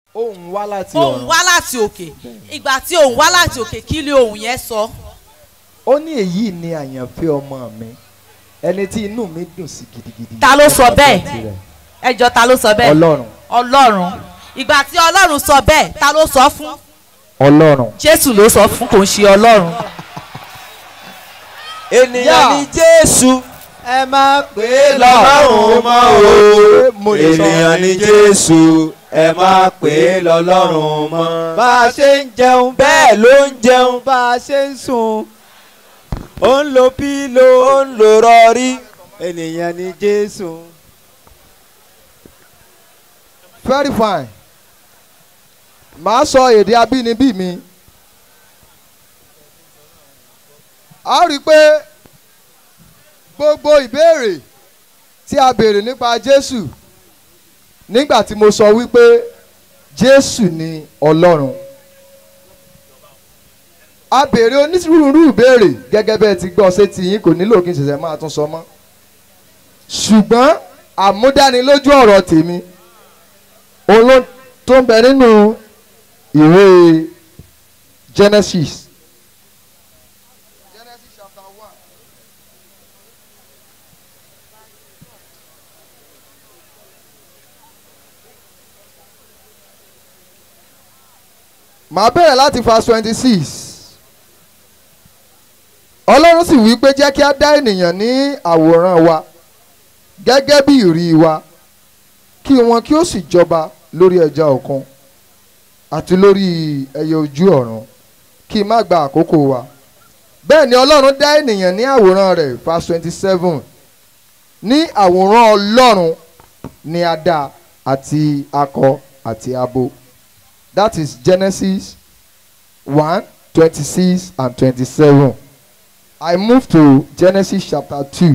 ohùn wá láti ohùn ọ̀run wá láti òkè ìgbà tí ohùn wá láti òkè kí ni ohùn yẹn sọ ó ní èyí ni àyànfẹ́ ọmọ mi ẹni tí inú mi dùn sí gidigidi. Ta ló sọ Ọmọ bẹ́ẹ̀? tirẹ̀. ẹjọ́ ta ló sọ bẹ́ẹ̀ ọlọ́run ọlọ́run ìgbà tí ọlọ́run sọ bẹ́ẹ̀ ta ló sọ fún ọlọ́run. jésù ló sọ fún kò ń ṣe ọlọ́run ènìyàn Yá. ni jésù ẹ máa pè é lọ́lọ́run mọ́ Mo o lè sọ. ènìyàn ni jésù ẹ má pè é lọ́lọ́run mọ́. bá a ṣe ń jẹun bẹ́ẹ̀ ló ń jẹun bá a ṣe ń sùn ó ń lo pílò ó ń lo rọrí. ènìyàn ni jésù. very fine màá sọ èdè abínibí mi a rí i pé gbogbo ìbéèrè tí a béèrè nípa jésù nígbà tí mo sọ wípé jésù ni ọlọ́run a béèrè onírúurú ìbéèrè gẹ́gẹ́ bẹ́ẹ̀ ti gbọ́ ṣé ti yín kò nílò kí n ṣẹ̀ṣẹ̀ máa tún sọ mọ́ ṣùgbọ́n àmúdánilójú ọ̀rọ̀ tèmi òun ló tó ń bẹ nínú ìwé Genesis. Genesis chapter one. màá bẹ̀rẹ̀ láti verse twenty six ọlọ́run sì wí pé jẹ́ kí a dá ènìyàn ní àwòrán wa gẹ́gẹ́ bí ìrí wa kí wọn kí ó sì jọba lórí ẹja òkun àti lórí ẹyẹ ojú ọ̀run kí n má gba àkókò wa bẹ́ẹ̀ ni ọlọ́run dá ènìyàn ní àwòrán rẹ̀ verse twenty seven ní àwòrán ọlọ́run ni a dá àti akọ àti abo that is Genesis one twenty six and twenty seven. I move to Genesis chapter 2.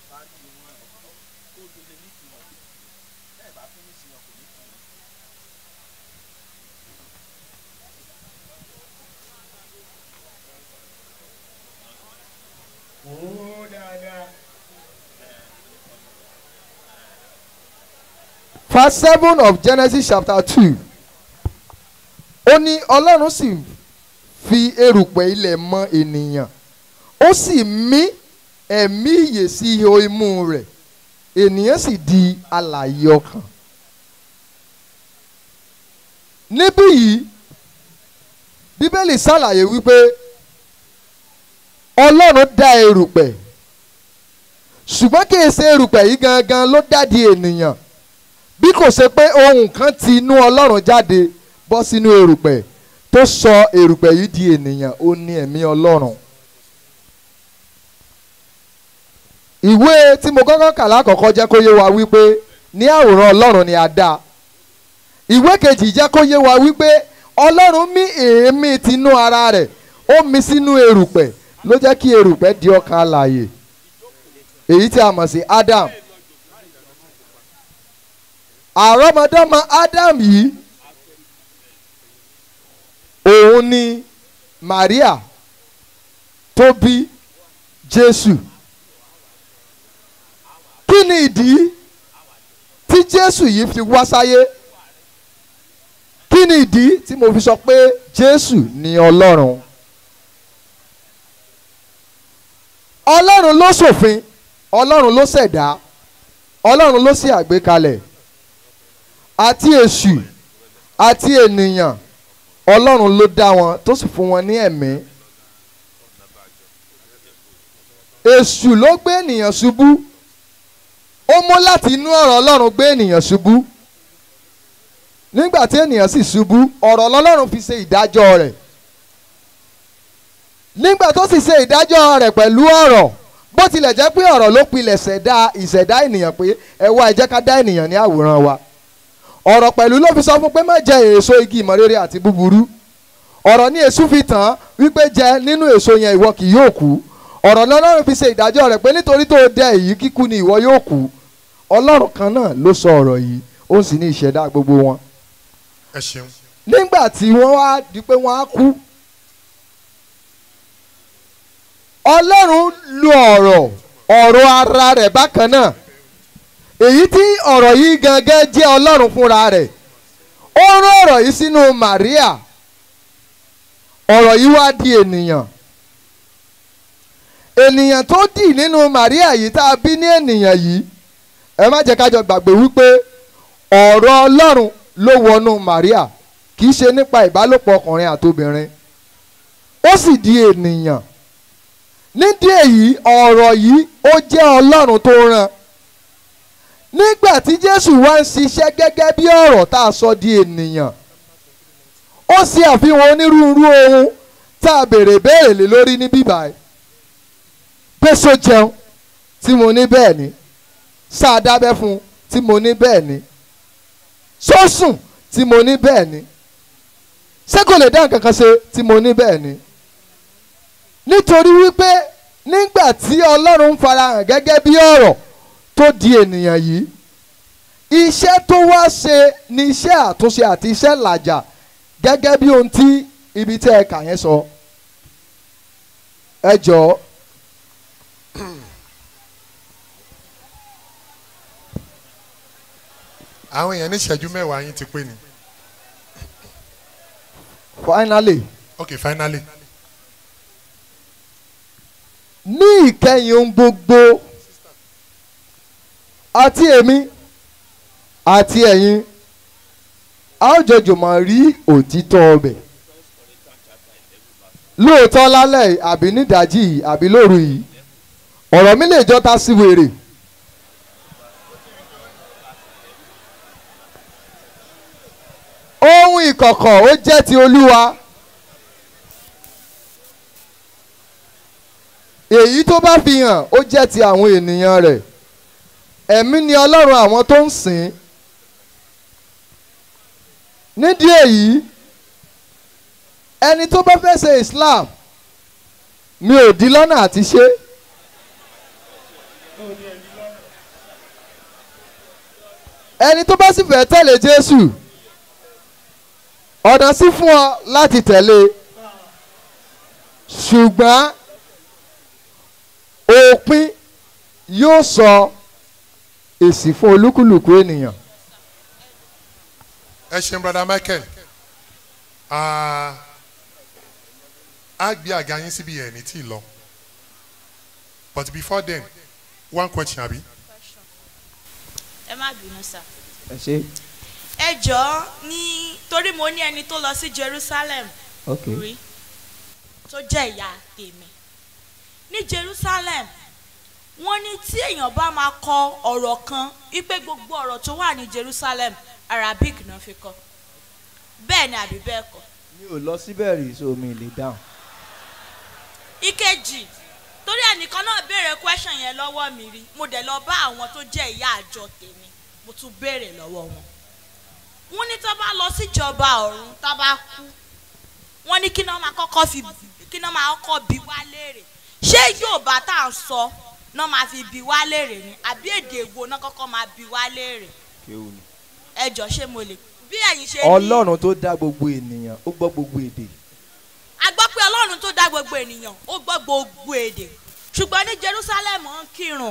Verse 7 of Genesis chapter 2. Ó ní Ọlọ́run sì fi erùpẹ̀ ilẹ̀ mọ ènìyàn ó sì mí ẹ̀mí ìyè sí ihò imú rẹ̀ ènìyàn sì di alààyè ọkàn. níbí yìí bíbélì ṣàlàyé wípé ọlọ́run dá erùpẹ̀ ṣùgbọ́n kì í ṣe erùpẹ̀ yìí gangan ló dádì ènìyàn bí kò ṣe pé ohun kan ti inú ọlọ́run jáde bọ́ sínú erùpẹ̀ tó sọ erùpẹ̀ yìí di ènìyàn ó ní ẹ̀mí ọlọ́run. ìwé tí mo kọ́kọ́ kà lákọ̀ọ́kọ́ jẹ́ kó yé wa wípé ní àwòrán ọlọ́run ni a dá ìwé kejì jẹ́ kó yé wa wípé ọlọ́run mí èémí tinú ara rẹ̀ ó mí sínú erùpẹ̀ ló jẹ́ kí erùpẹ̀ di ọkàn alààyè èyí tí a mọ̀ sí Adam àrọ́mọdọ́mọ Adam yìí òun ni Maria tó bí Jésù kí ni ìdí tí jésù yìí fi wá sáyé kí ni ìdí tí mo fi sọ pé jésù ni ọlọ́run ọlọ́run ló ṣòfin ọlọ́run ló ṣẹ̀dá ọlọ́run ló ṣe àgbékalẹ̀ àti èṣù àti ènìyàn ọlọ́run ló dá wọn tó sì fún wọn ní ẹ̀mí èṣù ló gbé ènìyàn ṣubú ó mú láti inú ọ̀rọ̀ ọlọ́run gbé ènìyàn ṣubú nígbà tí ènìyàn sì ṣubú ọ̀rọ̀ ọlọ́run fi ṣe ìdájọ́ rẹ̀ nígbà tó sì ṣe ìdájọ́ rẹ̀ pẹ̀lú ọ̀rọ̀ bó tilẹ̀ jẹ́ pé ọ̀rọ̀ ló pilẹ̀ ṣẹ̀dá ìṣẹ̀dá ènìyàn pé ẹ wá ẹ jẹ́ ká dá ènìyàn ní àwòrán wa ọ̀rọ̀ pẹ̀lú ló fi sọ fún pé má jẹ èso igi ìmọ̀ rere àti búburú ọ̀rọ̀ ní èṣù fi tàn án wípé jẹ nínú èso yẹn ìwọ kì yóò kú ọ̀rọ̀ lọ́lọ́run fi ṣe ìdájọ́ rẹ̀ pé nítorí tó dẹ èyí kíkú ni ìwọ yóò kú ọlọ́run kan náà ló sọ ọ̀rọ̀ yìí ó sì ní ìṣẹ̀dá gbogbo wọn. ẹ ṣeun nígbà tí wọ́n wá di pé wọ́n á kú ọlọ́run lu ọ̀rọ̀ ọ̀rọ̀ ara rẹ̀ bákan náà èyí tí ọ̀rọ̀ yìí gangan jẹ́ ọlọ́run fúnra rẹ̀ ó rán ọ̀rọ̀ yìí sínú Màríà ọ̀rọ̀ yìí wá di ènìyàn ènìyàn tó dì nínú Màríà yìí tá a bí ní ènìyàn yìí ẹ má jẹ́ ká jọ gbàgbé wípé ọ̀rọ̀ Ọlọ́run ló wọnú Màríà kì í ṣe nípa ìbálòpọ̀ ọkùnrin àtobìnrin ó sì di ènìyàn nídìí èyí ọ̀rọ̀ yìí ó jẹ́ Ọlọ́run tó rán nígbà tí Jésù wá ń ṣiṣẹ́ gẹ́gẹ́ bí ọ̀rọ̀ tá a sọ di ènìyàn ó ṣe àfihàn onírúurú ohun tá a béèrè béèrè lé lórí ní bíbá ẹ̀ pé so jẹun tí mo ní bẹ́ẹ̀ ni sáà dábẹ́ fún un tí mo ní bẹ́ẹ̀ ni sọ́sùn tí mo ní bẹ́ẹ̀ ni ṣé kò lè dá nǹkan kan ṣe tí mo ní bẹ́ẹ̀ ni nítorí wípé nígbà tí Ọlọ́run ń farahàn gẹ́gẹ́ bí ọ̀rọ̀ tó di ènìyàn yìí iṣẹ́ tó wá ṣe ni iṣẹ́ àtúnṣe àti iṣẹ́ làjà gẹ́gẹ́ bí ohun tí ibi tí ẹ kà yẹn sọ ẹ jọ̀ọ́ àwọn èèyàn ní ìṣẹ́jú mẹ́wàá yín ti pé ni finally ok finally ní ìkẹyìn ohun gbogbo àti èmi àti ẹ̀yin a ó jọ jùmọ̀ rí òtítọ́ ọbẹ̀ lóòótọ́ lálẹ́ yìí àbí nídàájí yìí àbí lóru yìí ọ̀rọ̀ mi lè jọta sí wèrè ohun ìkọ̀kọ̀ ó jẹ́ ti olúwa èyí tó bá fi hàn ó jẹ́ ti àwọn ènìyàn rẹ̀ ẹ̀mí ni ọlọ́run àwọn tó ń sìn nídìí èyí ẹni tó bá fẹ́ ṣe Islam mi ò di lọ́nà àti ṣe ẹni tó bá sì fẹ́ tẹ̀lé Jésù ọ̀nà sí fún ọ láti tẹ̀lé ṣùgbọ́n òpin yóò sọ èsì fún olúkúlùkù ènìyàn. ẹ ṣeun brother Michael Ah, á gbé àga yín síbi ẹ̀ ní tí ì lọ but before then one question àbí. ẹ má bínú sá. ẹ ṣe ẹ jọ̀ọ́ ní torí mo ní ẹni tó lọ sí Jerusalem ok rí tó jẹ́ ìyá tèmi ní Jerusalem wọ́n ní tí èèyàn bá máa kọ ọ̀rọ̀ kan wípé gbogbo ọ̀rọ̀ tó wà ní Jerusalem Arabic náà fi kọ bẹ́ẹ̀ ni àbí bẹ́ẹ̀ kọ́ mi ò lọ síbẹ̀ rí so mi lè dáhùn. ìkejì torí ẹnìkan náà béèrè question yẹn lọ́wọ́ mi rí mo dẹ̀ lọ bá àwọn tó jẹ́ ìyá àjọ tèmi mo tún béèrè lọ́wọ́ wọn wọ́n ní tó bá lọ síjọba ọ̀run tó bá kú wọ́n ní kí náà máa kọ́kọ́ fi kí náà máa kọ́kọ́ bi wá léèrè ṣé Yorùbá tá à ń sọ náà máa fi bi wá léèrè ni àbí èdè èwo náà kọ́kọ́ máa bi wá léèrè ẹ jọ ṣé mo lè bí ẹ̀yin ṣe ní ọlọ́run tó dá gbogbo ènìyàn ó gbọ́ gbogbo èdè. a gbọ́ pé ọlọ́run tó dá gbogbo ènìyàn ó gbọ́ gbogbo èdè ṣùgbọ́n ní Jerusalem ń kírun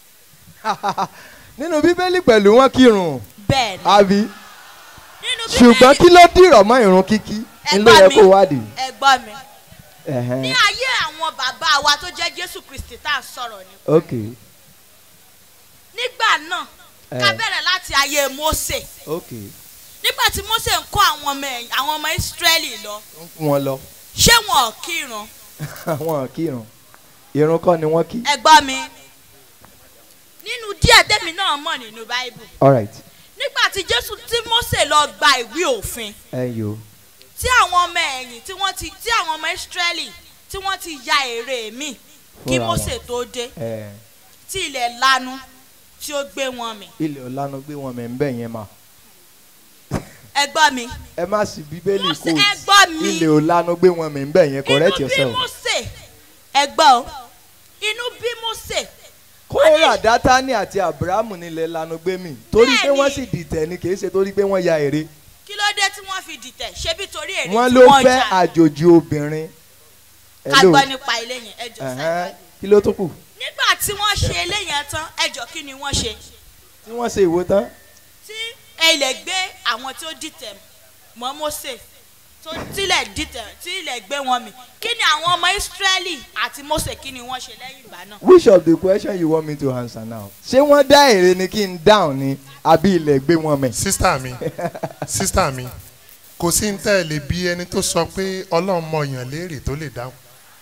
nínú bíbélì pẹ̀lú wọn kírun bẹ́ẹ̀ ni àbí nínú ṣùgbọ́n kí ló dìrọ̀ mọ́ ìrun kíkí Ẹ ń ló gbọ́ yẹ mi. kó wádìí. ẹ gbọ́ mi Ẹ̀hẹ́n. ní ayé àwọn bàbá wa tó jẹ́ Jésù Kristi tá à ń sọ̀rọ̀ ni ok nígbà náà ká Eh. bẹ̀rẹ̀ láti ayé Mósè ok nígbà tí Mósè ń kọ́ àwọn ọmọ ẹ̀yìn àwọn ọmọ Ísírẹ́lì lọ ń kún wọn lọ ṣé wọn ò kírun wọn kírun ìrun kọ́ ni wọ́n kí. ẹ gbọ́ mi nínú díẹ̀ tẹ́mi náà mọ̀ nínú Báíbù alright nígbà tí Jésù tí Mósè lọ gba ìwé òfin ẹ yo tí àwọn ọmọ ẹ̀yìn tí wọ́n ti tí àwọn ọmọ Ísírẹ́lì tí wọ́n ti ya èrè mi kí Fúnra wọn. Mósè tó dé ẹ tí ilẹ̀ lanu tí ó gbé wọn mì ilẹ̀ ọ̀lànà gbé wọn mẹ́ ń bẹ̀ yẹn mà. ẹ gbọ́ mi ẹ má sì bíbélì Mósè kò ẹ gbọ́ mi ilẹ̀ ọ̀lànà gbé wọn mẹ́ ń bẹ̀ yẹn correct inú bí yourself. Mósè ẹ gbọ́ o inú bí Mósè kóra dátánì àti abrahamu nílẹ̀ lanu gbé mi torí pé Bẹ́ẹ̀ni. wọ́n sì dìtẹ̀ ni kì í ṣe torí pé wọ́n ya èrè kí ló dé tí wọ́n fi dìtẹ̀ ṣebí torí èrè wọ́n tí ló wọ́n fẹ́ jà àjòjì obìnrin. ká Hello. gbọ́ nípa ilé yẹn ẹ jọ Ẹ̀hẹ́n. sáyé kí ló tún kù nígbà tí wọ́n ṣe ilé yẹn tán ẹ jọ kí ni wọ́n ṣe tí wọ́n ṣe ìwò tán tí ilẹ̀ gbé àwọn tí ó dìtẹ̀ mọ́ Mósè tó tilẹ̀ dìtẹ̀ tilẹ̀ gbé wọn mì kí ni àwọn ọmọ Ísírẹ́lì àti Mósè kí ni wọ́n ṣe lẹ́yìn ìgbà náà. which of the question you want me to answer now. ṣé wọ́n dá èrè ni kí n dáhùn ni àbí ilẹ̀ gbé wọn mẹ́. sísítà mi sísítà mi kò sí ní tẹ́ ẹ lè bí ẹni tó sọ pé ọlọ́run mọ èèyàn léèrè tó lè dáhùn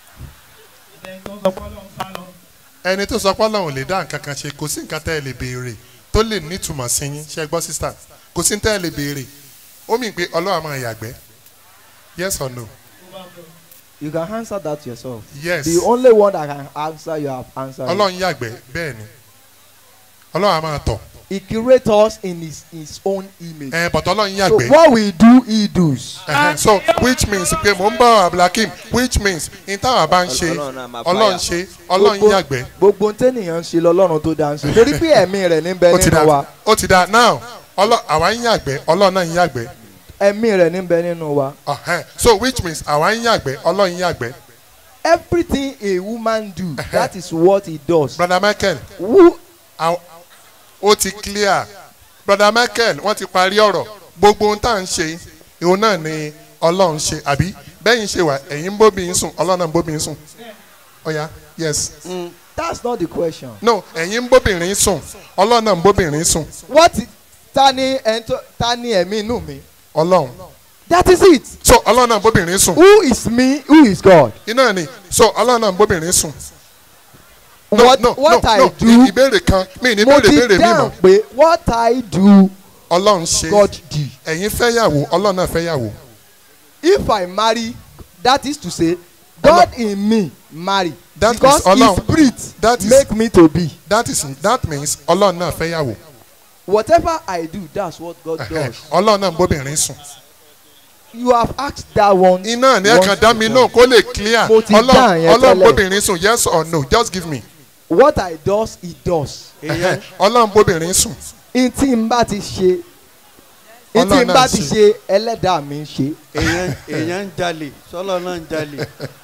ẹni tó sọ pé ọlọ́run lè dá nǹkan kan ṣe kò sí nǹkan tẹ́ ẹ lè béèrè tó lè nítumọ̀ sí yín ṣe gbọ́ sísítà kò sí ní tẹ́ ẹ lè béèrè ó mì pé ọlọ́run á máa yàgbẹ́ yes or no you can answer that yourself. yes the only one that can answer you have answered. ọlọ́run yàgbẹ́ bẹ́ẹ̀ ni ọlọ́run á máa tọ̀ he create us in his his own image. ẹ̀ bọ̀tọ̀ ọlọ́run so yàgbẹ́. what we do he does. Ẹhẹn, so which means pé mò ń bọ̀ abdulhakeem which means n táwọn bá ń ṣe Ọlọ́run náà máa ọlọ́run fàyà. ṣe ọlọ́run Gbogbo- yàgbẹ́ gbogbo tẹ́nìyàn ń ṣe lọ́lọ́run tó dáa ń ṣe torí pé ẹ̀mí rẹ̀ ní bẹ ó ti nínú da wa ó ti da now ọlọ́ àwa ń yàgbẹ́ ọlọ́run náà ń yàgbẹ́ ẹ̀mí rẹ̀ ní bẹ nínú wa. Ọhẹn, so which means àwa ń yàgbẹ́ ọlọ́run yàgbẹ́ everything a woman do that is what he does. brother michael who àw- ó ti clear brother michael wọ́n ti parí ọ̀rọ̀ gbogbo ohun tá à ń ṣe ìhun náà ni ọlọ́run ṣe àbí bẹ́yìn ṣe wà ẹ̀yin ń bóbi ń sùn ọlọ́run náà ń bóbi ń sùn ọ̀ya yes that's not the question. no ẹ̀yin ń bóbìnrin sùn ọlọ́run náà ń bóbìnrin sùn what ta ni ẹni tó ta ni ẹ̀mí inú mi. ọlọ́run that is it. so ọlọ́run náà ń bóbìnrin sùn who is me who is God. iná ni so ọlọ́run náà ń bóbìnrin sùn. what what I do ì- ìbéèrè kan mi ní mo béèrè ti béèrè mi mọ́ dáhùn pé what I do ọlọ́run ṣe God do. ẹ̀yin fẹ́ yàwó ọlọ́run náà fẹ́ yàwó if I marry that is to say God in me marry That is because Ọlọ́run. his spirit That is- make me to be. that is that means ọlọ́run náà fẹ́ yàwó whatever I do that's what God does. ọlọ́run náà ń bóbìnrin sùn. you have asked that one. iná ni ẹ kàn dá mi once náà kó lè clear Mo ti dáhùn ọlọ́run yẹn ọlọ́run tẹ́lẹ̀. bóbìnrin sùn yes or no just give me what I does he does. èèyàn ọlọ́run bóbìnrin sùn n tí n bá ti ṣe n tí Ọlọ́run n náà bá ti ṣe. ṣe ẹlẹ́dàá mi ń ṣe. èèyàn èèyàn ń jalè sọlọ náà ń jalè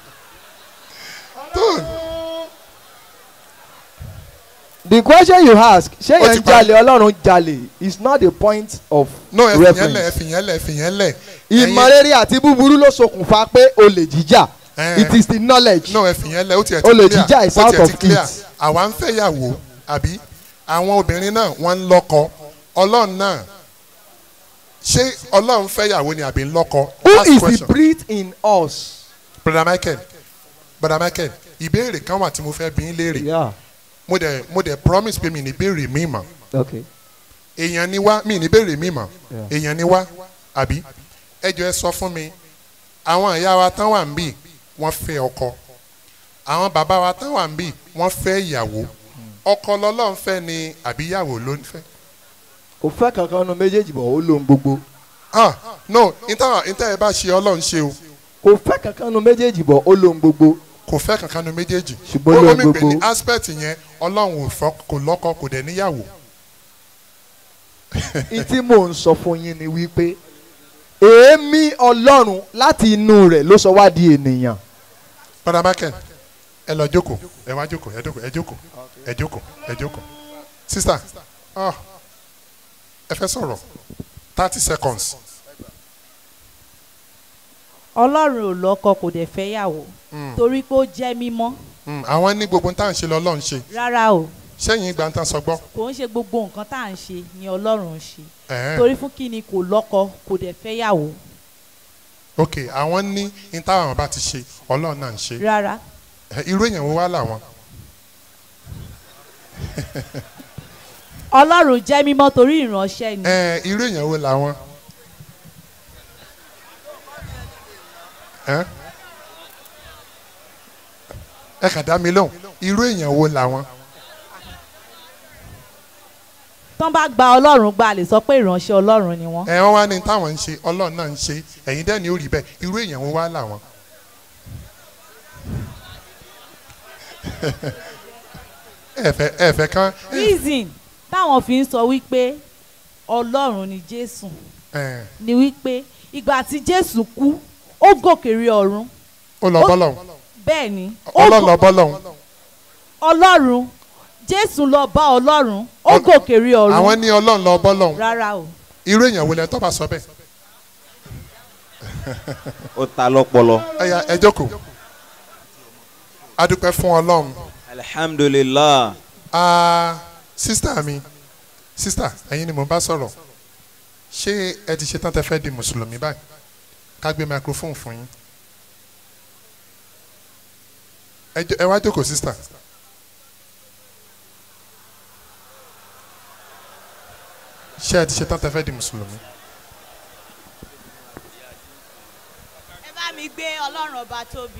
the question you ask ṣé Ó yẹn ti ń parí. jalè ọlọ́run jalè is not the point of no ẹ fìyẹn lẹ ẹ reference. fìyẹn lẹ ẹ fìyẹn lẹ ìmọ̀rere àti búburú ló ṣokùnfà pé olè jíjà Eh. it is the knowledge. no ẹ fìyẹn lẹ ó tiẹ̀ ti Olè clear jíjà is ó out tiẹ̀ of ti clear it. àwa ń fẹ́ yàwó àbí àwọn obìnrin náà wọ́n ń lọ́kọ ọlọ́run náà ṣé ọlọ́run fẹ́ yàwó ni àbí ń lọ́kọ who Last is the question. breed in us. brother michael brother michael ìbéèrè kan wà tí mo fẹ́ bí ń léèrè Yeah. mo dẹ̀ mo dẹ̀ promise pé mi ní béèrè mi mọ̀ okay. èèyàn ni wá mi ní béèrè mi mọ̀ Yeah. èèyàn ni wá àbí ẹ jọ ẹ sọ fún mi àwọn ìyá wa tán wà ń bì wọ́n fẹ́ ọkọ àwọn bàbá wa tán wà ń bì wọ́n fẹ́ ìyàwó ọkọ lọ́lọ́run fẹ́ ni àbí ìyàwó ló ń fẹ́. kò fẹ́ kankan nu méjèèjì bọ̀ ó lóhun gbogbo. ah no níta níta ẹ bá ṣe ọlọ́run ṣe o kò fẹ́ kankan nu méjèèjì bọ̀ ó lóhun gbogbo. kò fẹ́ kankan nu méjèèjì Ṣùgbọ́n Ó- ó lóhun mì pé gbogbo. ní aspect yẹn ọlọ́run ò fọ́ kò lọ́kọ kò dẹ̀ níyàwó. n tí mò ń sọ fún yín ni wípé èémí ọlọ́run láti inú rẹ̀ ló sọ wá di ènìyàn. padà mákẹ́ ẹ lọ jókòó ẹ wá jókòó ẹ jókòó ẹ jókòó ẹ jókòó ẹ jókòó sista ah ẹ fẹ́ sọ̀rọ̀ thirty seconds ọlọ́run ò lọ́kọ kò dẹ̀ fẹ́ yàwó torí pé ó jẹ́ mímọ́ Mm, àwọn ní gbogbo tá à ń ṣe lọ́lọ́run ṣe rárá o sẹ́yìn ìgbà tá à ń sọ gbọ́ kò ń ṣe gbogbo nǹkan tá à ń ṣe ni ọlọ́run ń ṣe Ẹ̀hẹ́n. torí fún kí ni kò lọ́kọ kò dẹ̀ fẹ́ yàwó ok àwọn ní ní táwọn bá ti ṣe ọlọ́run náà ń ṣe rárá Ẹ, irú èèyàn wo wá làwọn ọlọ́run jẹ́ mímọ́ torí ìránṣẹ́ ni Ẹ, irú èèyàn wo làwọn Ẹ? ẹ kàn dá mi lóhùn irú èèyàn wo làwọn tán bá gba ọlọ́run gba lè sọ pé ìránṣẹ́ ọlọ́run ni wọ́n ẹ wọ́n wá ní táwọn ń ṣe ọlọ́run náà ń ṣe ẹ̀yin dẹ́ ni ó rí bẹ́ẹ̀ irú èèyàn wo wá làwọn. ẹ fẹ́ ẹ fẹ́ kán reason táwọn fi ń sọ wípé ọlọ́run ni jésù ẹ, ni wípé ìgbà tí jésù kú ó gòkè rí ọ̀run ó lọ Ó- bọ́lọ́hún bẹ́ẹ̀ ni ó ọlọ́run gò- lọ bọ́lọ́hún ọlọ́run jésù lọ bá ọlọ́run ó Ọ- gòkè rí àwọn ọ̀run ní ọlọ́run lọ bọ́lọ́hún rárá o irú èèyàn wo lẹ tó bá sọ bẹ́ẹ̀ ó ta lọ́pọlọ. ẹ̀yà ẹ jókòó adúpẹ́ fún ọlọ́run alihamdulilah. ah sísítà mi sísítà ẹ̀yin ni mo bá sọ̀rọ̀ ṣé ẹ ti ṣetán tẹ fẹ́ di mùsùlùmí báyìí ká gbé microphone fún yín ẹ jọ- ẹ wá jókòó sísítà ṣé ẹ ti ṣetán tẹ fẹ́ di mùsùlùmí ẹ bá mi gbé ọlọ́run ọba tóbi.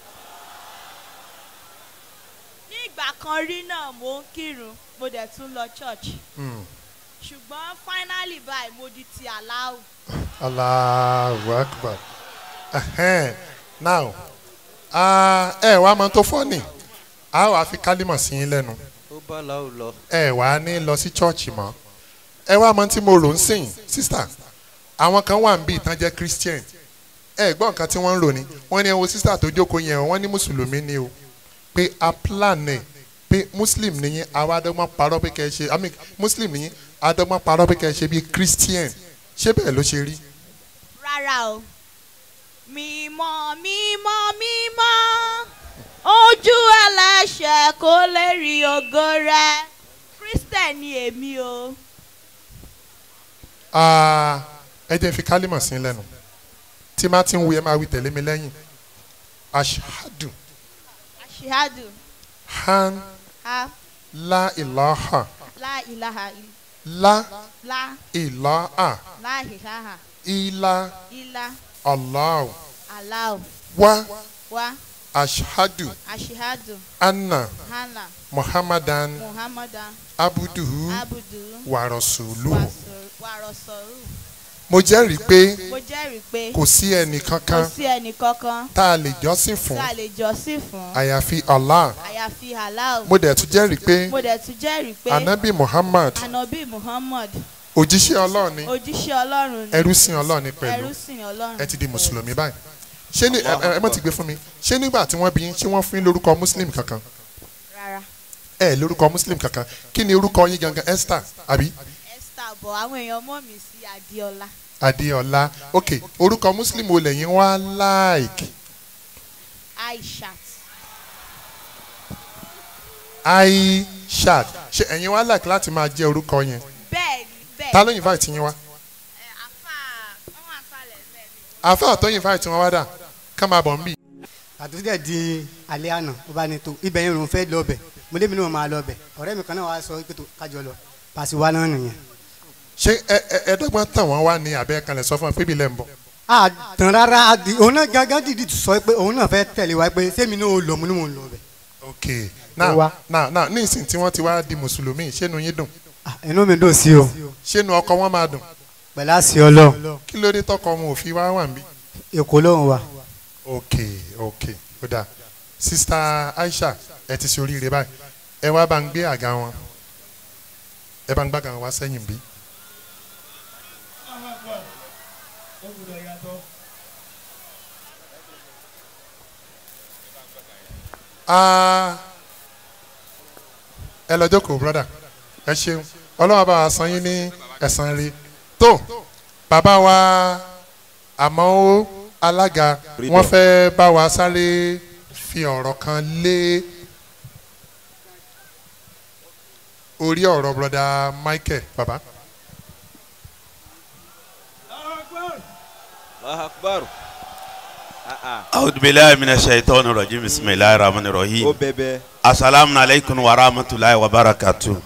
ní ìgbà kan rí náà mo ń kírun mo dẹ̀ tún lọ church Hmm. ṣùgbọ́n finally báyìí mo di ti aláwù. Allahu Akbar. Ẹhẹ́n. Now, ah, ẹ wá mọ tó fọ́nì, a wàá fi kálímọ̀ sí yín lẹ́nu. ó bá làwọn lọ. Ẹ wàá ní lọ sí chọ́ọ̀chì mọ́. Ẹ wá mọ tí mo rò ń sìn, sísà. Àwọn kan wà ń bí ìtàn jẹ́ Christian. Ẹ gbọ́ nǹkan tí wọ́n ń rò ní. Wọ́n ní ẹ wo sísà tó jókòó yẹn o, wọ́n ní Mùsùlùmí ni o. Pé a plan ẹ̀ pé Muslim nìyí, àwa adọ́gbọ́n parọ́ pé kẹ́ ẹ ṣe, I mean Muslim nìyí, adọ́gbọ́n parọ́ pé kẹ́ ẹ ṣe bí Christian. Ṣé bẹ́ẹ̀ ló ṣe rí? rárá o mímọ́ mímọ́ mímọ́ ojú ẹlẹ́ṣẹ̀ kò lè rí ògo rẹ christian ni èmi o. Ah, ẹ jẹ́ fi kálímọ̀ sí lẹ́nu tí má ti ń wí ẹ máa wí tẹ̀lé mi lẹ́yìn ashadu aṣíhádù han ha la ilaha la ilaha il- la la ilaha la ilaha ila illa allah allah wa wa ashadu aṣíhádù anna hana muhammadan muhammadan abuduhu abudu wa rasuluhu wàrọ̀sọ̀rù. mo jẹ́rìí pé mo jẹ́rìí pé kò sí ẹnì kò kankan sí ẹnì kankan tá a lè jọ́sìn tí fún a lè jọ́sìn fún àyàfi allah àyàfi Allah. mo dẹ̀ tún jẹ́rìí pé mo dẹ̀ tún jẹ́rìí pé anabi muhammad anabi muhammad òjíṣẹ́ ọlọ́run ni òjíṣẹ́ ọlọ́run ni ẹrú sìn ọlọ́run ni pẹ̀lú ẹrú sìn ọlọ́run ẹ ti di mùsùlùmí báyìí ṣé ní ẹ ẹ mọ̀ ti gbé fún mi ṣé nígbà tí wọ́n bí yín ṣé wọ́n fún yín lórúkọ muslim kankan rárá ẹ lórúkọ muslim kankan kí ni orúkọ yín gangan esther àbí esther bọ̀ àwọn èèyàn mọ̀ mí sí adéọlá adéọlá ok orúkọ muslim wo lẹ́yìn wá like aishat aishat ṣé ẹ̀yin wá like láti máa jẹ́ orúkọ yẹn bẹ́ẹ̀ ni bẹ́ẹ̀ ta ló invite yín wá ẹ, àfà wọn àfàlẹ̀ bẹ́ẹ̀ ni. àáfàá tó invite wọn wá dà ká máa bọ̀ ń bì àti sídẹ̀ di alẹ́ àná ó bá ní tó ibẹ̀ yẹn òun fẹ́ lọ bẹ̀ mo débi náà máa lọ bẹ̀ ọ̀rẹ́ mi kan náà wàá sọ pé tó kájọ lọ pàṣẹ wa náà nìyẹn. ṣé ẹ ẹ ẹ̀ẹ́dọ́gbọ̀n tàn wọ́n wá ní abẹ́ kan lẹ̀ sọ fún wọn pé ibi lẹ́ ń bọ̀ a tàn rárá a di òun náà gángan dìdí sọ pé òun náà fẹ́ tẹ̀lé wa pé sẹ́mi náà ó lọ mo ní mò ń lọ bẹ̀. ok now wá. now now ní ìsìn tí wọ́n ti wá di mùsùlùmí ṣénu yín dùn Ah, inú mi dùn sí o ṣénu ọkọ wọn máa dùn pẹ̀lú àṣì ọlọ́run kí ló dé tọkọ wọn ò fi wá wà ń bí. èkó lóhùn wa. ok ok ó dáa sista aisha ẹ ti ṣe oríire báyìí ẹ wá bá ń gbé àga wọn ẹ bá ń gbàgà wọn wá sẹ́yìn bí. Ah, ẹ lọ jókòó broda ẹ ṣeun ọlọ́wọ́ bá wa san yín ní ẹ̀san rí tó bàbá wa àmọ́ ó alága wọ́n fẹ́ bá wa sáré fi ọ̀rọ̀ kan lé orí ọ̀rọ̀ broda michael baba. Allahu akbar. Ah, ah. أعوذ بالله من الشيطان الرجيم بسم الله الرحمن ó الرحيم bẹ̀bẹ̀. السلام عليكم ورحمة الله وبركاته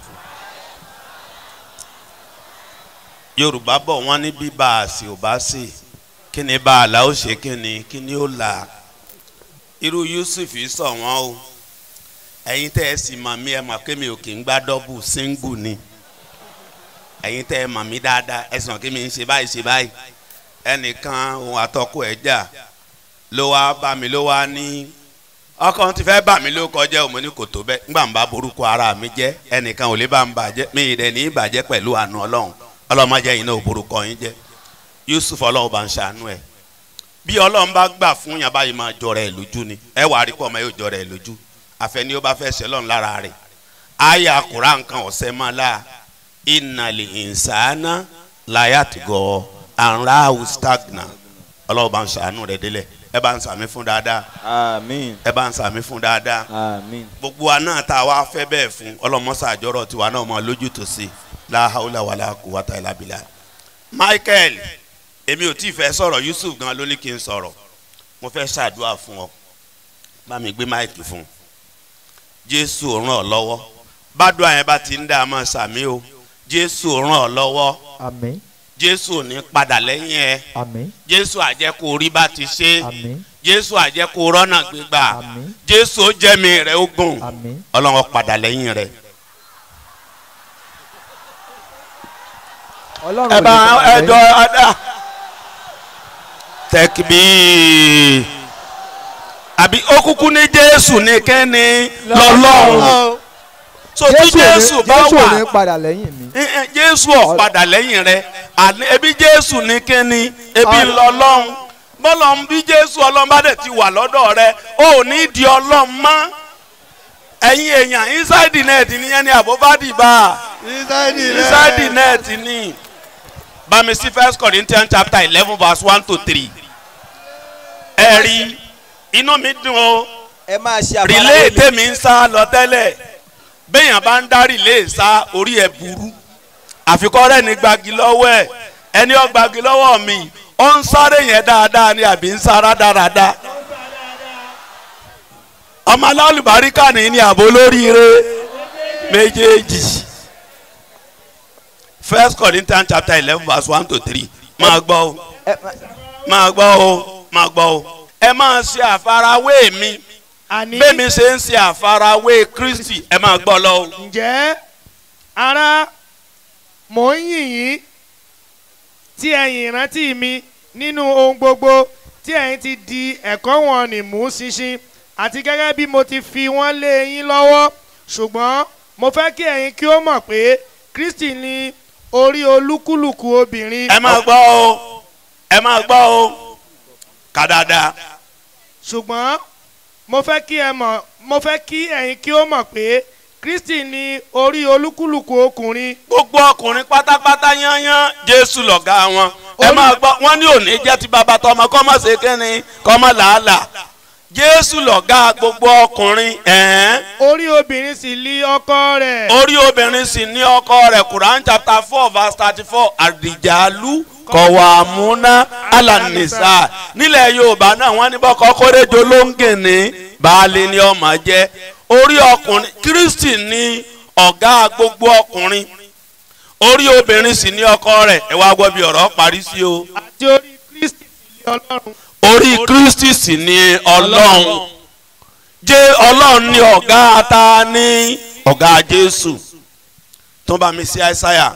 yorùbá bọ̀ wọ́n ní bí bá a sì ò bá sì kí ni bá a là ó ṣe kí ni kí ni ó là irú yusuf yìí sọ wọ́n o ẹ̀yin tẹ́ ẹ sì mọ̀ mí ẹ mọ̀ pé mi ò kì í gbá dọ́bù síngù ni ẹ̀yin tẹ́ ẹ mọ̀ mí dáadáa ẹ sàn kí mi ń ṣe báyìí ṣe báyìí ẹnìkan òun àtọkọ ẹ̀ jà ló wá bá mi ló wá ní ọkàn ti fẹ́ bà mí ló kọjá òun ní kò tó bẹ́ẹ̀ ńgbà ń bá borúkọ ara mi jẹ́ ẹnìkan ò lè bá ń bàjẹ́ mi ì dẹ̀ ní ìbàjẹ́ pẹ̀lú àánú ọlọ́run ọlọ́run má jẹ́ yín náà ò borúkọ yín jẹ́ yusuf ọlọ́run bá ń ṣàánú ẹ̀ bí ọlọ́run bá gbà fún yàn báyìí máa jọra ẹ̀ lójú ni ẹ wàá rí pọ̀ ọmọ yóò jọra ẹ̀ lójú àfẹ́ni ó bá fẹ́ ṣe lọ́run lára rẹ̀ àyà kura nǹkan ọ̀sẹ̀ máa la ìnàlẹ̀ ìnsàánà láyàtúgọ̀ àrùn stagna ọlọ́run bá ń ṣàánú rẹ̀ délẹ̀ ẹ bá ń sàmí fún dáadáa àmín ẹ bá ń sàmí fún dáadáa àmín gbogbo wa náà tá a wá fẹ́ bẹ́ẹ̀ fún ọlọ́mọṣà àjọrọ̀ tiwa náà mọ lójútùú sí láhàúlà wàlà quwwata illa billah. Michael èmi ò tí ì fẹ́ sọ̀rọ̀ Yusuf gan ló ní kí n sọ̀rọ̀ mo fẹ́ ṣàdúrà fún ọ bá mi gbé máìkì fún un Jésù ràn ọ́ lọ́wọ́ bádùn àyẹn bá ti ń dá a máa sàmí o Jésù ràn ọ́ lọ́wọ́ àmín Jésù ò ní padà lẹ́yìn ẹ àmín Jésù àjẹkù orí bá ti ṣe àmín Jésù àjẹkù rọ́nà gbégbà àmín Jésù ó jẹ́mi rẹ̀ ogun àmín Ọlọ́run padà lẹ́yìn rẹ̀. ọlọ́run ẹ ò lè bá padà ẹjọ lẹ́yìn. ada tẹkibi àbí okuku ní jésù ní kẹ́ni lọ́lọ́run so tí Jésù ò ní- jésù bá Jésù ò ní wà padà lẹ́yìn mi ẹ, ẹ, jésù ò padà lẹ́yìn rẹ̀ àní ebi jésù ní kẹ́ni ebi Ọ- lọ́lọ́run bọ́lọ̀ ń bí jésù ọlọ́run bá dẹ̀ ti wà lọ́dọ̀ rẹ̀ ó ní di ọlọ́run mọ́ ẹ̀yin èèyàn inside the net nìyẹn ni àbúbádì bá a inside the net ni bami sí first corinthians chapter eleven verse one to three ẹ rí inú mi dùn o ẹ máa ṣe relay tèmi ń sá lọ tẹ́lẹ̀ béèyàn bá ń dá relay sá orí ẹ̀ burú àfikọ́ rẹ̀ ní gbagi lọ́wọ́ ẹ̀ ẹni ó gbagi lọ́wọ́ mi ó ń sáré yẹn dáadáa ni àbí ń sára dáradára ọmọ alálùbáríkà ní ní àbò lóríire méjèèjì first corinthians chapter eleven verse one to three máa gbọ́ o máa gbọ́ o máa gbọ́ o ẹ máa ṣe àfarawé mi àní bẹ́ẹ̀mi ṣe ń ṣe àfarawé kristi ẹ máa gbọ́ lọ o. ǹjẹ́ ara mò ń yìn yín tí ẹ̀yin ìrántí mi nínú ohun gbogbo tí ẹ̀yin ti di ẹ̀kọ́ wọn ní mú ṣinṣin àti gẹ́gẹ́ bí mo ti fi wọ́n lé yín lọ́wọ́ ṣùgbọ́n mo fẹ́ kí ẹ̀yin kí ó mọ̀ pé kristi ni orí olúkúlùkù obìnrin ẹ máa gbọ́ o ẹ máa gbọ́ o kà dáadáa. ṣùgbọ́n mo fẹ́ kí ẹ mọ̀ mo fẹ́ kí ẹ̀yin kí ó mọ̀ pé kristi ni orí olúkúlùkù ọkùnrin gbogbo ọkùnrin pátápátá yányán jésù lọ̀gá wọn ẹ máa gbọ́ wọ́n ní òní jẹ́ ti bàbá tọmọ kọ́ mọ̀ ṣe kínni kọ́ mọ̀ làálàá jésù lọ̀gá gbogbo ọkùnrin ẹ̀ẹ́n orí obìnrin sì lí ọkọ rẹ̀. orí obìnrin sì ní ọkọ rẹ̀ quran chapter four verse thirty four àdìjàlú kọ̀wàmúná alànìsà nílẹ̀ yorùbá náà wọ́n ní bọ́kọ́ kórèjọ ló ń gèné baálé ni ọmọ jẹ́ orí ọkùnrin kristi ní ọ̀gá gbogbo ọkùnrin orí obìnrin sì ní ọkọ rẹ̀ ẹ wá gbọ́ bí ọ̀rọ̀ parí sí o àti orí kristi sì lí ọlọ́run. orí kristi sì ní ọlọ́run jẹ́ ọlọ́run ní ọ̀gá ata ní ọ̀gá jésù tó bá mi sí àìsáyà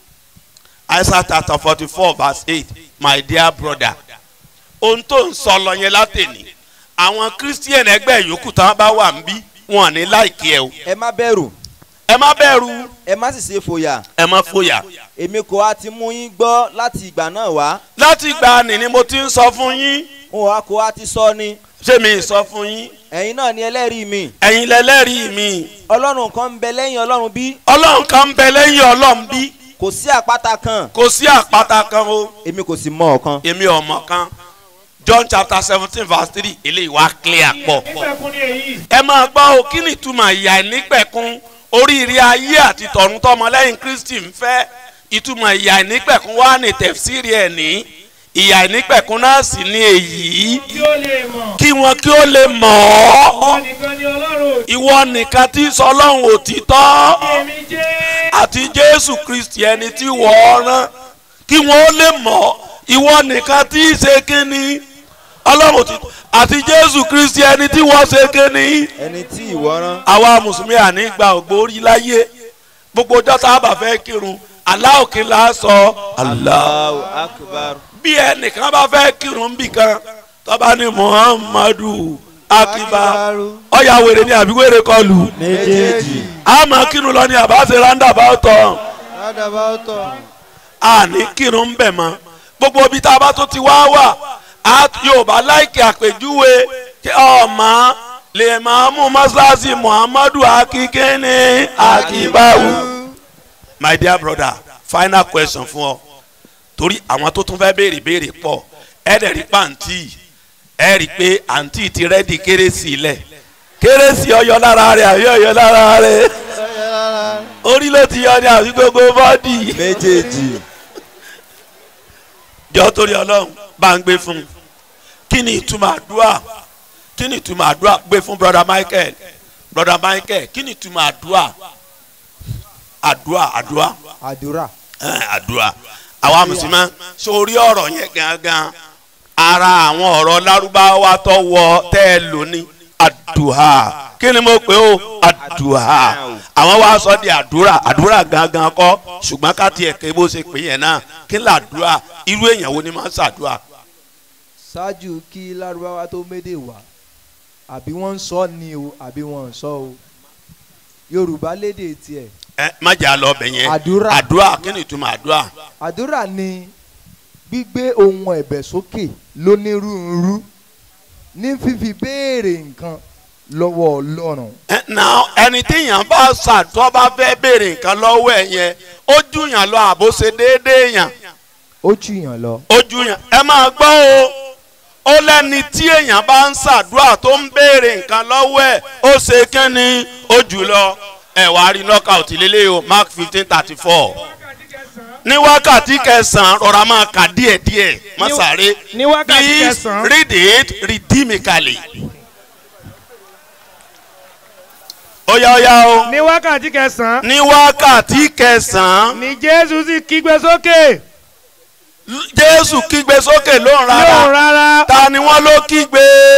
àìsáyà chapter forty four verse eight my dear brother ohun tó ń sọ lọ yẹn látẹ̀ni àwọn christian ẹgbẹ́ yòókù tí wọ́n bá wà ń bí wọn ní láìkí ẹ o ẹ má bẹ̀rù ẹ má bẹ̀rù ẹ má sì ṣe fòyà ẹ má fòyà èmi kò á ti mú yín gbọ́ láti ìgbà náà wá láti gbà ní ni mo ti ń sọ fún yín n ò á kò á ti sọ ni ṣé mi ì sọ fún yín ẹ̀yin náà ni ẹlẹ́rìí mi ẹ̀yin lẹ́lẹ́rìí mi ọlọ́run kan ń bẹ lẹ́yìn ọlọ́run bí ọlọ́run kan ń bẹ lẹ́yìn ọlọ́run bí kò sí àpáta kan kò sí àpáta kan o èmi kò sì mọ ọ̀kan èmi ọmọ kan john chapter seventeen verse three eléyìí wá clear pọ̀ nígbàkún ni èyí. ẹ máa gbọ́ o kí ni ìtumọ̀ ìyà ìnípẹ̀kun oríire ayé àti tọ̀run tọmọlẹ́yìn kristi ń fẹ́ ìtumọ̀ ìyà ìnípẹ̀kun wá ní tẹ̀fsíìrì ẹ̀ ní ìyà ìnípẹ̀kun náà sì ní èyí kí ó lè mọ̀ kí wọn kí ó lè mọ̀ ọ́ ọ́ nìkan ni ọlọ́run ìwọ nìkan tí sọ ọlọ́run òtítọ́ èmi jẹ́. àti jésù kristi ẹni tí wọ́n rán kí wọ́n lè mọ̀ ìwọ nìkan tí í ṣe kínní ọlọ́run ti àti jésù kristi ẹni tí wọ́n ṣe kínní. ẹni tí ìwọ rán àwa mùsùlùmí àní gba ògbórí láyé gbogbo ọjọ́ tá a bá fẹ́ kírun aláòkè la sọ Allah Allahu akbar bí ẹnìkan bá fẹ́ kírun bì kan tọ́ba ní muhammadu akiba ọ̀yà wèrè ni àbí wèrè kọlù méjèèjì àmọ́ kírun lọ ní àbáṣe roundabout tán àní kírun bẹ̀ mọ́ gbogbo ibi tá a bá tó ti wá wà á yorùbá láìkè àpèjúwe kí ọmọ lè máa mú mọ́ṣáláṣí muhammadu akíkéne akíbáwù. my dear brother final question fún ọ torí àwọn tó tún fẹ́ béèrè béèrè pọ̀ ẹ dẹ̀ rí pàǹtí ẹ rí pé àǹtí ti rẹ́dì kérésì lẹ̀ kérésì ọyọ lára rẹ̀ àbí ọyọ lára rẹ̀ orí ló ti yọ ní àbí gbogbo bọ́dì méjèèjì jọ torí ọlọ́run bá ń gbé fún un kí ni ìtumọ̀ àdúrà kí ni ìtumọ̀ àdúrà gbé fún brother michael brother michael kí ni ìtumọ̀ àdúrà àdúrà àdúrà àdúrà ẹn, àdúrà àwa mùsùlùmí sórí ọ̀rọ̀ yẹn gangan ara àwọn ọ̀rọ̀ lárúbáwá tó wọ tẹ́ ẹ lò ní àdúrà kí ni mo pè ó àdúrà àwọn wa sọ di àdúrà àdúrà gangan kọ́ ṣùgbọ́n ká tiẹ̀ ké bó ṣe pè yẹn náà kí ni àdúrà irú èèyàn wo ni máa ń ṣàdúrà ṣáájú kí lárúbáwá tó médè wá àbí wọ́n ń sọ ni o àbí wọ́n ń sọ o yorùbá lédè tiẹ̀ ẹ má jà lọ bẹ̀ yẹn Àdúrà. àdúrà kí ni ìtumọ̀ àdúrà àdúrà ni gbígbé ohun ẹ̀bẹ̀ sókè lónírúurú ní fífi béèrè nǹkan lọ́wọ́ ọlọ́run ẹ na ẹni téèyàn bá ṣàtọ́ bá fẹ́ béèrè nǹkan lọ́wọ́ ẹ̀ yẹn ó júyàn lọ àbó ṣe déédéé yàn ó jùyàn lọ. ojú yẹn ẹ máa gbọ́ o ó lẹ́ni tí èèyàn bá ń ṣàdúrà tó ń béèrè nǹkan lọ́wọ́ ẹ̀ ó ṣe kínní ó jù lọ ẹ wàá rí knockout lélẹ̀ o mark fifteen thirty four ní wákàtí kẹsàn-án rọra máa kà díẹ̀díẹ̀ má Ní- sáré ní wákàtí please kẹsàn-án. read it rhythmically. ó yá ó yá o ní wákàtí kẹsàn-án ní wákàtí kẹsàn-án ni jésù sì kígbe sókè jésù kígbe sókè lóhùn rárá. lóhùn rárá ta ni wọ́n ló kígbe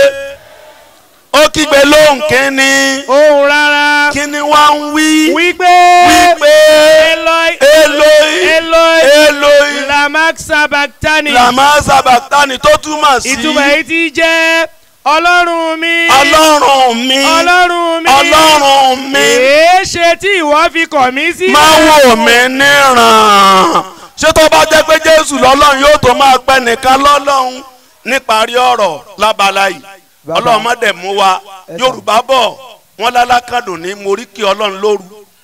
ó kígbe lóhùn kínní ohùn rárá kínní wá ń wí wípé wípé eloi eloi eloi eloi lamak sabachthani làmá sábàtánì tó túmọ̀ sí ìtumọ̀ èyí tí jẹ́ ọlọ́run mi ọlọ́run mi ọlọ́run mi ọlọ́run mi èé ṣe tí ìwọ fi kọ̀ mí sílẹ̀ máa wò mí níran ṣé tó bá jẹ́ pé jésù lọ́lọ́run yóò tó máa pẹ́ nìkan lọ́lọ́run níparí ọ̀rọ̀ lábala yìí Bàbá. ọlọ́run má dẹ̀ mú wa Ẹ sà. yorùbá bọ̀ wọ́n lálákàdùn ní moríkì ọlọ́run lóru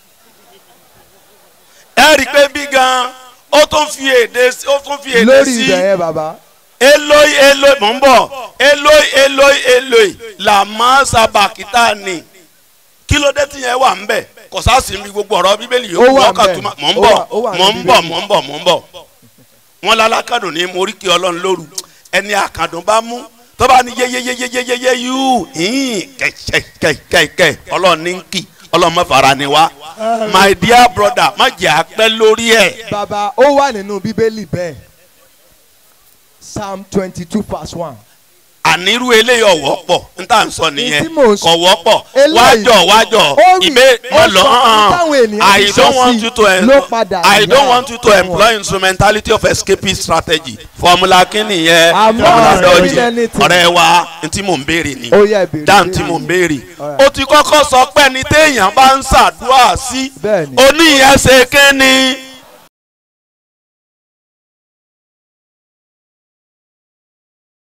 ẹ rí i pé bí gan ó tún fi èdè sí- ó tún fi èdè lórí sí ibẹ̀ yẹn bàbá eloi eloi mò ń bọ̀ eloi eloi eloi làmọ́ sábàkítà ni kí ló dé tí yẹn wà ń bẹ̀ kò sáàsì mi gbogbo ọ̀rọ̀ bíbélì Ó yòókù wà ọkà ńbẹ̀. tó máa mò ń Ó bọ̀ wà- ó wà mò ń ní bọ̀ bíbélì. mò ń bọ̀ mò ń bọ̀ wọn lálákàdùn ní moríkì ọlọ́run lóru ẹni àkàndùn bá mú tó bá ní yeyeyeyeyeye yú hìn kẹ̀kẹ̀kẹ̀kẹ̀ ọlọ́run ní kì ọlọ́run má fara ni wá my dear brother má jẹ́ àpẹ́ lórí ẹ̀ bàbá ó wà nínú bíbélì bẹ́ẹ̀ psalm twenty two verse one. ànírú eléyìí ọ̀wọ́ pọ̀ n tà ń sọ nìyẹn tí mò ń sọ- kọ̀ wọ́pọ̀ Eléyìí- wájọ wájọ ó rí- ìbé ó má lọ sọ hàn táwọn ènìyàn I ti don't sọ want sí you to ló padà I don't yá want you to fún employ instrumentality of escapist strategy formula kínní yẹn I'm not formula saying dọ́jì anything. ọ̀rẹ́ wa n tí mò ń béèrè ni ó yẹ ìbéèrè dáhùn tí mò ń béèrè Alright. ó ti kọ́kọ́ sọ pé ní téèyàn bá ń ṣàdúrà sí Bẹ́ẹ̀ni. oníyẹn ṣe kínní